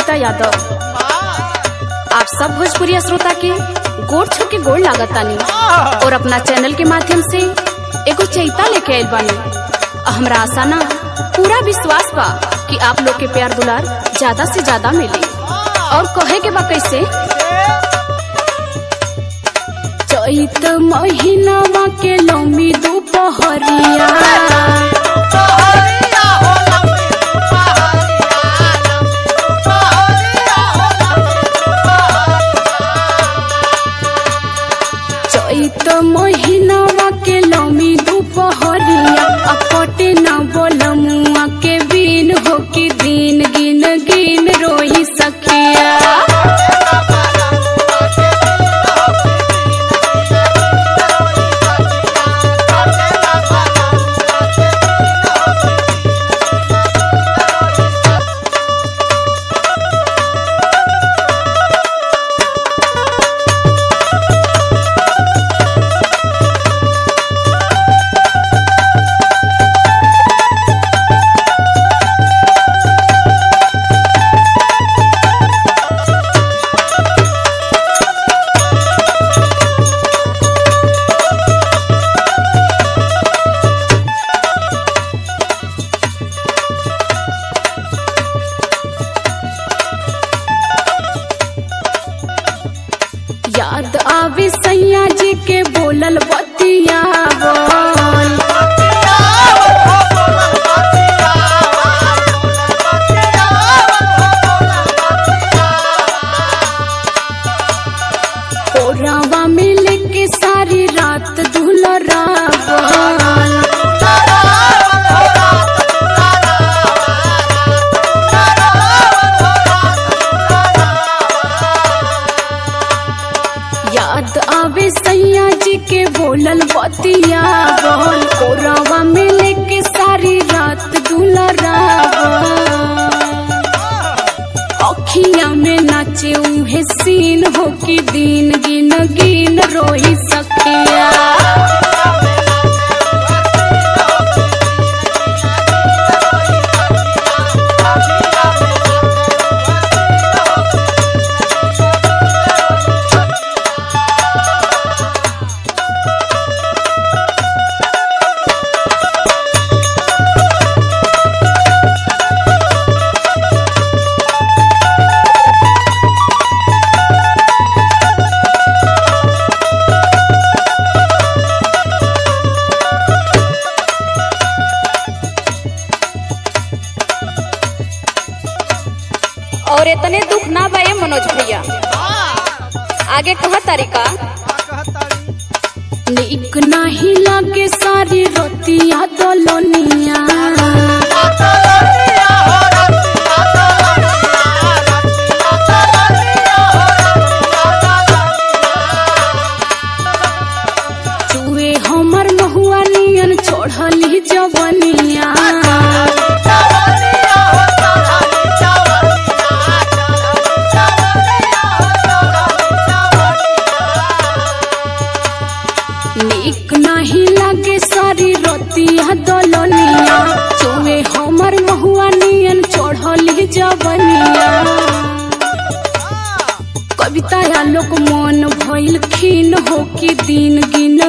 कविता यादव आप सब भोजपुरी श्रोता के गोड़ छू के गोड़ लागत तानी और अपना चैनल के माध्यम से एगो चैता लेके आइल बानी हमरा आशा ना पूरा विश्वास बा कि आप लोग के प्यार दुलार ज्यादा से ज्यादा मिली और कहे के बा कैसे चैत महीनावा के लौमी दोपहरिया चैत महीनावा के लौमी दोपहरिया आ कटे न बोलमुआ के बिन हो कि दिन गिन गिन रोही सखिया याद आवे सैया जी के बोलल बतिया बोल ओरावा में लेके सारी रात दुलरा बोल याद आवे सैया जी के बोलल बतिया बोल कोरावा में लेके सारी रात दुलरा अखिया में नाचे उहे सीन हो कि दिन गिन गिन रोही सखिया और इतने दुख ना बे मनोज भैया आगे कहा तरीका नीक नाही लागे सारी रोतिया दोलोनिया चुए हमर महुआ नियन छोड़ली जवनिया नीक नाही लागे सारी रोतिया दोलोनिया चुए हमर महुआ नियन छोड़ली जवनिया कविता लोक मन भइल खीन हो कि दिन गिन